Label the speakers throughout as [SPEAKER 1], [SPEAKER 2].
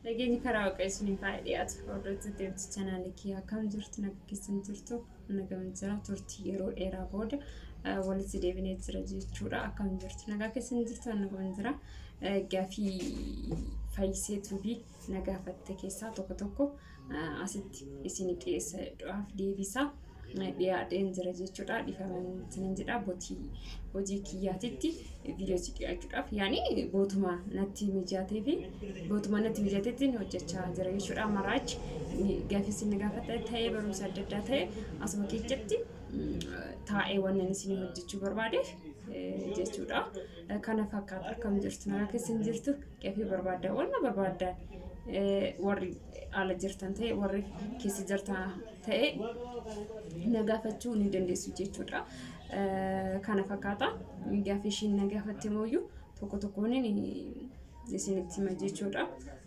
[SPEAKER 1] Nageenyi karaa waaqayyo isiniif haa dhiyaatu. Hordoftoota deemsa chaanaalii kiyyaa akkam jirtu naga keessan jirtu nagama jira turtii yeroo dheeraa booda walitti deebinee jira jechuudha. Akkam jirtu nagaa keessan jirtu nagama jira. Gaafii fayyiseetuu fi nagaafatte keessaa tokko tokko asitti isin dhiyeessuudhaaf deebisaa dhiyaadheen jira jechuudha. Dhiifaman jedha botii hojii kiyyaatitti viidiyoosi dhiyaachuudhaaf yaani bootuma natti mijatee fi bootuma natti mijateetti hojjechaa jira jechuudha. Maraachi gaafii isin gaafatte ta'ee barumsa adda addaa ta'e asuma keessatti taa'ee wannan isin hojjechuu barbaadeef jechuudha. Kana fakkaata akkam jirtu nagaa keessan jirtu gaafii barbaaddaa wanna barbaaddaan warri ala jirtan ta'e warri keessa jirtan ta'e nagaafachuu ni dandeessu jechuudha. Kana fakkaata gaafii ishiin nagaafatte mooyyuu tokko tokkoon isinitti hima jechuudha.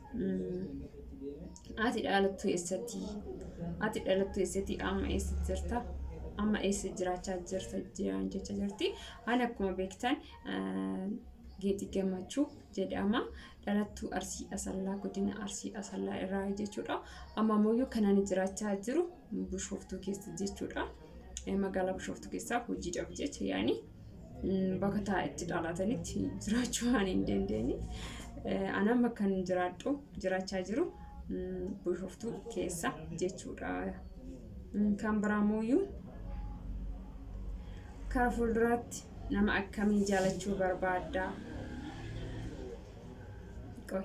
[SPEAKER 1] Ati dhalattuu eessatti? Ati dhalattuu eessatti? Amma eessa jirta? Amma eessa jiraachaa jirta jiran jecha jirti. Ani akkuma beektan geetii gammachuu jedhama. Dhalattuu Arsii Asallaa godina Arsii Asallaa irraa jechuudha. Amma ammoo kan ani jiraachaa jiru Bishooftuu keessa jechuudha. Magaalaa Bishooftuu keessaa hojiidhaaf jecha yaani bakka taa'etti dhalatanitti jiraachuu waan hin dandeenye. Anaan bakka hin jiraadhu jiraachaa jiru Bishooftuu keessa jechuudha. Kan biraa mooyyuu karaa fuulduraatti nama akkamii jaalachuu barbaadda? Qoy.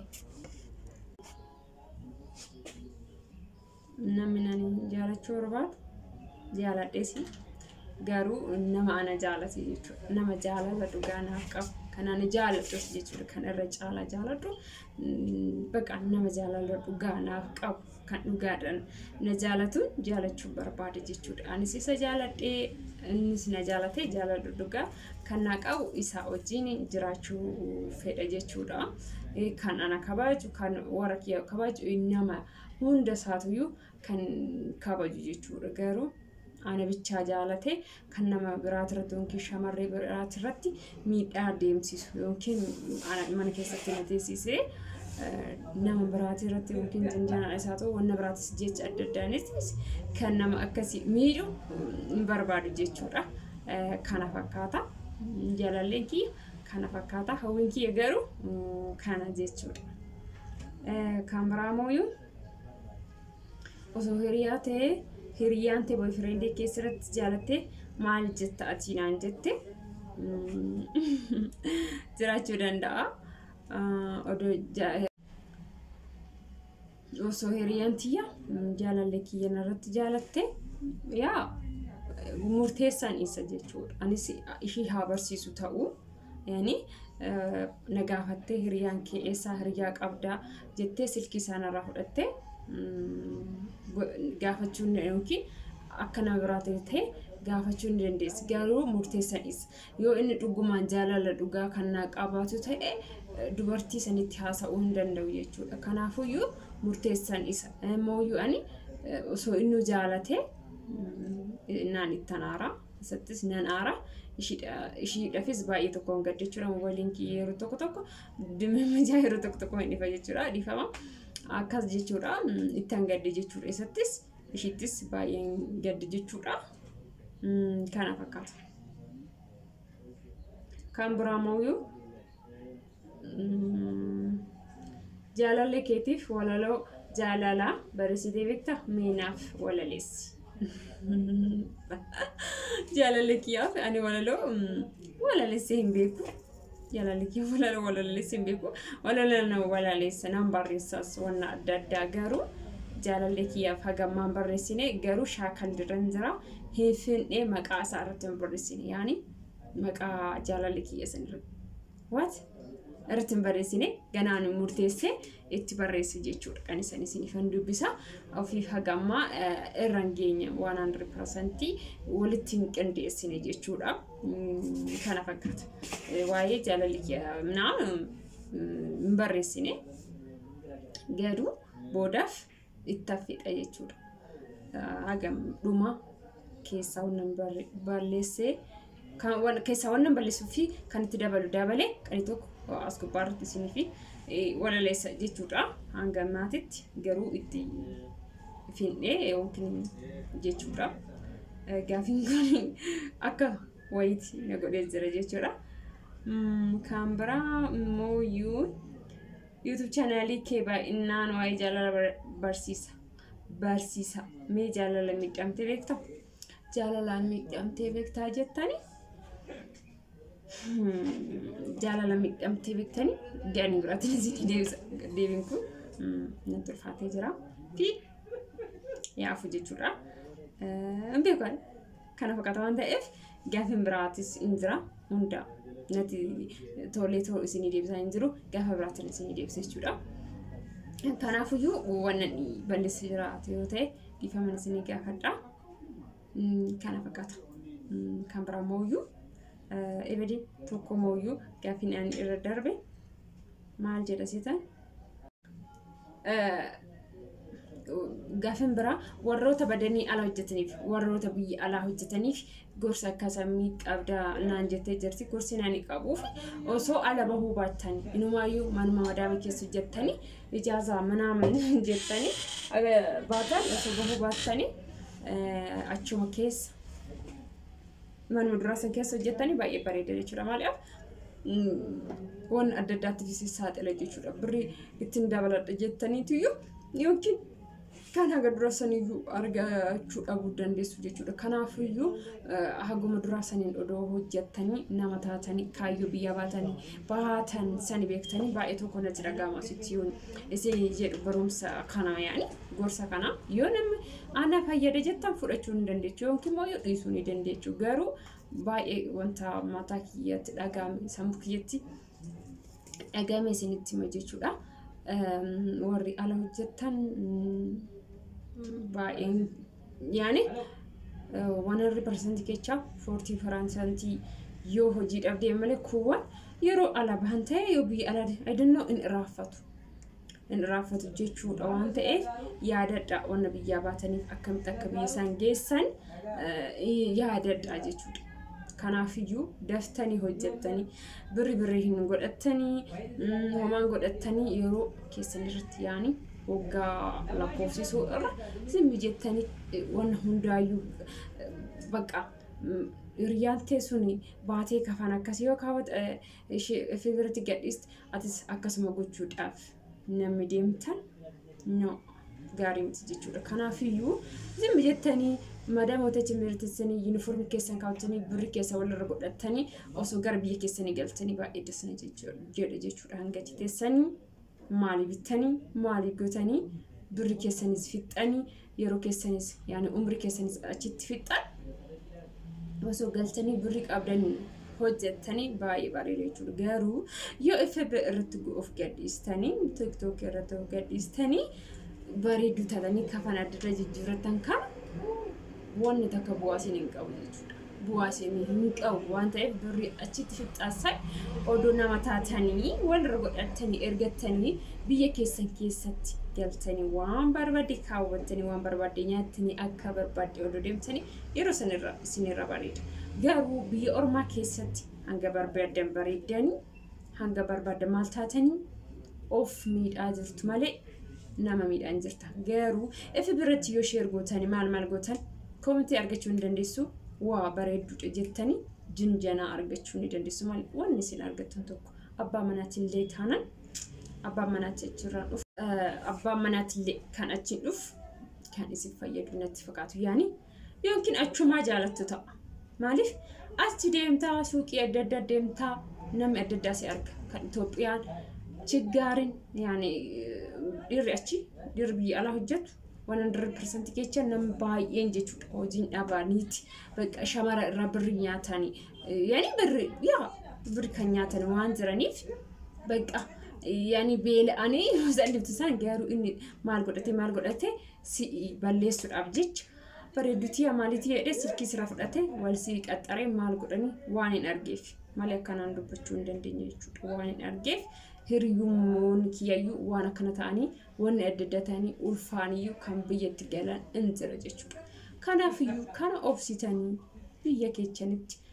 [SPEAKER 1] Namni ani jaalachuu barbaadu jaaladhees garuu nama ana jaalate jechuudha. Nama jaalala dhugaa naaf qabu. Kan ani jaaladhus jechuudha. Kan irra caalaa jaaladhu baqa nama jaalala dhugaa naaf qabu. Kan dhugaadhaan na jaalatuun jaalachuu barbaada jechuudha. Anis isa jaaladhee innis na jaalatee jaalala dhugaa kan na qabu isaa wajjin jiraachuu fedha jechuudha. Kan ana kabaju kan warra kiyya kabaju nama hunda isaatuyyuu kan kabaju jechuudha. Garuu ana bichaa jaalatee kan nama biraati irratti yookiin shamarree biraati irratti miidhaa deemsisu yookiin mana keessatti na teessisee nama biraati irratti yookiin janjanaa isaa ta'u wanna biraatis jecha adda addaanis kan nama akkasii miidhu hin barbaadu jechuudha. Kana fakkaata. Jaalalleen kiyya kana fakkaata. Hawwiin kiyya garuu kana jechuudha. Kan biraa mooyyuu osoo hiriyaa ta'ee hiriyaan ta'e boyfriendii keessatti jaalattee maal jetta ati naan jette jiraachuu danda'a. Osoo hiriyaan tiyya jaalallee kiyya irratti jaalatte yaa murteessaan isa jechuudha. Anis ishii haa barsiisu ta'uu yaani na gaafattee hiriyaan kee eessaa hiriyaa qabdaa jettee silkii isaanirraa fudhattee gaafachuun yookiin akka nama biraa ta'e gaafachuu ni dandeessi. Garuu murteessan isa. Yoo inni dhugumaan jaalala dhugaa kan naa qabaatu ta'e dubartii sanitti haasa'uu hin danda'u jechuudha. Kanaafuyyuu murteessan isa. Mooyyuu ani osoo inni jaalatee naan ittan aara. Isattis nan aara. Ishiidhaafis baay'ee tokko hin gadda jechuudha. Waliin kiyya yeroo tokko tokko dimmimijaa yeroo tokko tokko hin dhifa jechuudha. Dhiifama. Akkas jechuudha. Itti hin gadda jechuudha. Isattis ishiittis baay'ee hin gadda jechuudha. Kana fakkaata. Kan biraa mooyyuu jaalallee keetiif walaloo jaalalaa barreessitee beektaa meenaaf walaleessi. Jaalallee kiyyaaf ani walaloo walaleessee hin beeku. Jaalallee kiyyaaf walaloo walaleessee hin beeku. Walaloo nama walaleessa nan barreessas wanna adda addaa garuu jaalallee kiyyaaf hagammaan barreessine garuu shaakal diran jira. Hinfinnee maqaa isaa irratti hin barreessine yaani maqaa jaalallee kiyya san irratti. What? irratti hin barreessine ganaan murteessee itti barreesse jechuudha. Kan isaan isiniifan dubbisa. Ofiif hagammaa irra hin geenye waan hundred parsantii walitti hin qindeessine jechuudha. Kana fakkaata. Waa'ee jaalalli naam hin barreessine garuu boodaaf itti hafedha jechuudha. Hagam dhuma keessaa wannan balleessee keessaa wannan balleessuu fi kan itti dabalu dabalee qani tokko as gubbaarratti isinii fi walaleessa jechuudha. Hanga ammaatitti garuu itti finnee yookiin jechuudha. Gaafiin kun akka wayiiti na godhee jira jechuudha. Kan biraa immoo yuutuub chaanaalii kee baay'inaan waa'ee jaalala barsiisa. Barsiisa. Mee jaalala miidhamtee beektaa? Jaalalaan miidhamtee beektaa jettanii? Jaalala miidhamtee beektanii? Gaanii biraatiin isin deebisa. Deebiin kun natti ulfaatee jira. Fi yaafu jechuudha. Hin beekan kana fakkaata waan ta'eef gaafiin biraatis hin jira hunda natti tolee too isinii deebisaa hin jiru gaafa biraatiin isinii deebisa jechuudha. Kanaafuyyuu waan balleessi jiraatu yoo ta'e dhiifama isinii gaafadha. Kana fakkaata. Kan biraa mooyyuu ebedii tokko mooyyuu gaafiin ani irra darbe maal jedha seetan? Gaafiin biraa warroota badanii ala hojjetaniif warroota biyya alaa hojjetaniif gorsa akkasamii qabdaa naan jettee jirti gorsi naan qabuuf osoo ala bahuu baattanii inumaayyuu manuma madaama keessa hojjettanii ijaazaa manaa jettanii baatan osoo bahuu baattanii achuma keessa manuma duraa san keessa hojjettanii baay'ee bareeda jechuudha maaliif waan adda addaatiif saaxila jechuudha birrii ittiin dabaladha jettaniitiyyuu yookiin kan haga dura saniyyuu argachuu dhabuu dandeessu jechuudha. Kanaafiyyuu haguma dura saniin odoo hojjettanii nama taatanii kaayyoo biyya baatanii baatan sani beektanii baay'ee tokko natti dhaga'ama asitti yoon isin jedhu barumsa kana yaani gorsa kana yoo namni ana fayyada jettan fudhachuu ni dandeechu yookiin immoo yoo dhiisuu ni dandeechu garuu baay'ee wanta mataa kiyyatti dhaga'ame sammuu kiyyatti dhaga'ame isinitti hima jechuudha. warri ala hojjetan baay'een yaani wanarri parsantii keessaa foortii faransantii yoo hojii dhabdee malee kuuwwan yeroo ala bahan ta'e yoo biyya ala aydannoo in irraanfatu. In irraanfatu jechuudha waan ta'eef yaadadha wanna biyyaa baataniif akkamitti akka biyya isaan geessan yaadadha jechuudha. Kanaafiyyuu daftanii hojjettanii birri birrii hin godhattanii homaan godhattanii yeroo keessan irratti yaani waggaa lakkoofsisuu irra simmi jettanii wanna hundaayyuu baqa hiriyyaan teessuni baatee kafan akkasii yoo kaawwata ishee biratti gadhiiste atis akkasuma gochuudhaaf namni deemtan no gaarii miti jechuudha. Kanaafiyyuu simmi jettanii madamoota chimirtissanii yuunifoormii keessan kaawwatanii birri keessa walirra godhatanii osoo gara biyya keessanii galtanii baay'ee dasana jedha jechuudha. Hangati teessanii maalii bittanii maalii gootanii birri keessanis fixxanii yeroo keessanis yaani umri keessanis achitti fixxan osoo galtanii birri qabdanii hojjettanii baay'ee bareeda jechuudha. Garuu yoo FB irratti of gadhiistanii tiktook irratti of gadhiistanii bareedduu taatanii kafan adda adda jijjiirratan kan wanni takka bu'aa isin hin qabu jechuudha. Bu'aa isin hin qabu waan ta'eef birri achitti fixxaasan odoo nama taatanii walirra godhatanii ergattanii biyya keessan keessatti galtanii waan barbaadde kaawwattanii waan barbaadde nyaattanii akka barbaadde odoo deemtanii yeroo sanirra isinirra bareeda. Garuu biyya ormaa keessatti hanga barbaadan bareeddanii hanga barbaadan maal taatanii of miidhaa jirtu malee nama miidhaan jirta. Garuu ifi biratti yoo sheer gootanii maal maal gootan koomitii argachuu ni dandeessu waa bareedduudha jettanii jinjanaa argachuu ni dandeessu malee wanni isin argattan tokko abbaa manaatillee taanaan abbaan manaatti achirraan dhufu abbaan manaatillee kan achiin dhufu kan isin fayyadu natti fakkaatu yaani yookiin achumaa jaalattu ta'a maaliif achi deemtaa suuqii adda addaa deemtaa namni adda addaa si arga kan Itoophiyaan chiggaarin yaani dhiirri achi dhiirri biyya alaa hojjetu waan hundred percent kecha nama baay'een jechuudha hojiin dhabaaniiti bakka shamara irraa birri nyaatanii yaani birri yaa birri kan nyaatan waan jiraniif bakka yaani beela'anii salliftu isaan garuu inni maal godhate maal godhate si balleessuudhaaf jecha bareeddutii maalitii jedhee silkii sira fudhate wal si qaxxaree maal godhanii waan hin argeef malee akkanaan dubbachuu hin dandeenye jechuudha waan hin argeef hiriyummoonni kiyyayyuu waan akkana ta'anii wanni adda adda ta'anii ulfaaniyyuu kan biyyatti galan hin jira jechuudha. Kanaafiyyuu kana obsitanii biyya keessanitti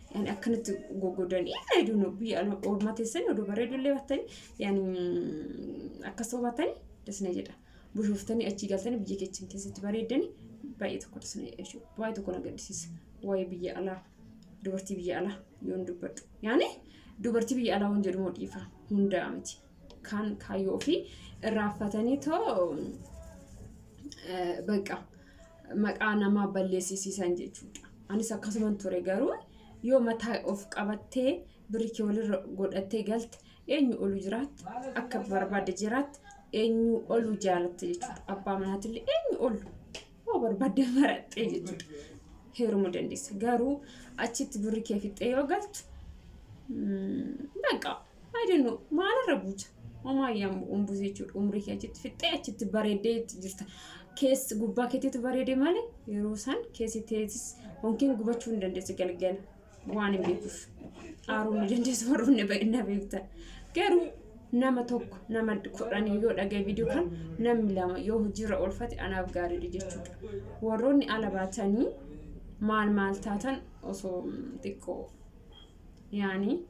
[SPEAKER 1] yani akkanatti goggodanii hedduu biyya oolmaa teessanii oduu bareedullee battanii yani akkas battanii dasna jedha. Bushooftanii achii galtanii biyya keechin keessatti bareedanii baay'ee tokko dasna jechuudha. Baay'ee tokko na gaddisiisa. Waa'ee biyya alaa dubartii biyya alaa yoon dubbadhu. Yani dubartii biyya alaa waan jedhu dhiifa hundaa miti. Kan kaayyoo ofii irraanfatanii too baqa maqaa namaa balleessisiisan jechuudha. Anis akkasuman ture garuu yoo mataa of qabattee birikii walirra godhattee galte eenyu olu jiraatte akka barbaadde jiraatte eenyu olu jaalatte jechuudha. Abbaa manaatillee eenyu olu yoo barbaadde maraxxee jechuudha. Heerumuu dandeessa. Garuu achitti birikee fixxee yoo galtu baqa ayidennu maalirra buuta. Homaayyaan bu'uun jechuudha. Umrii kee achitti fixxee achitti bareeddee jirta. Keessi gubbaa keetiitu bareede malee yeroo isaan keessi teessis yookiin gubachuu hin dandeessu galgala waan hin beekuuf. Aaruu ni dandeessu warroonni baay'ina beektan. Garuu nama tokko nama kudhanii yoo dhagaye viidiyoo kan namni lama yoo hojiirra oolfate anaaf gaariidha jechuudha. Warroonni ala baatanii maal maal taatan osoo xiqqoo yaani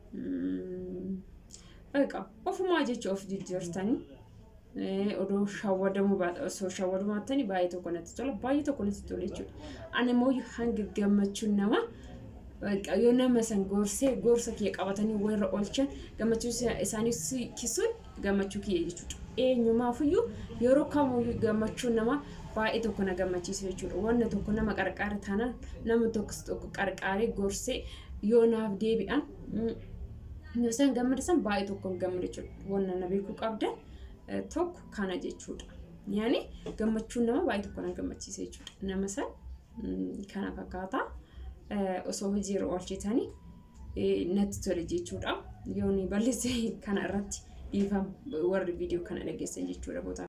[SPEAKER 1] baqa ofumaa jecha of jijjiirtanii odoo shawwadamuu baata osoo shawwadamuu baattanii baay'ee tokko natti tola baay'ee tokko natti tola jechuudha. Ani immoo hanga gammachuun nama yoo nama san gorsee gorsa kiyya qabatanii warra oolchan gammachuu isaanii kisuun gammachuu kiyya jechuudha. Eenyumaafiyyuu yeroo kamiyyuu gammachuun nama baay'ee tokko na gammachiisa jechuudha. Wanna tokko nama qarqaara taanaan nama tokkos tokko qarqaaree gorsee yoo naaf deebi'an yoo isaan gammadisan baay'ee tokko gammadu jechuudha. Wanna na beekuu qabdan tokko kana jechuudha. Yaani gammachuun nama baay'ee tokko na gammachiisa jechuudha. Nama san kana fakkaataa. osoo hojiirra oolchitanii natti tole jechuudha. Yoon balleesse kana irratti dhiifama warri viidiyoo kana dhageessan jechuudha.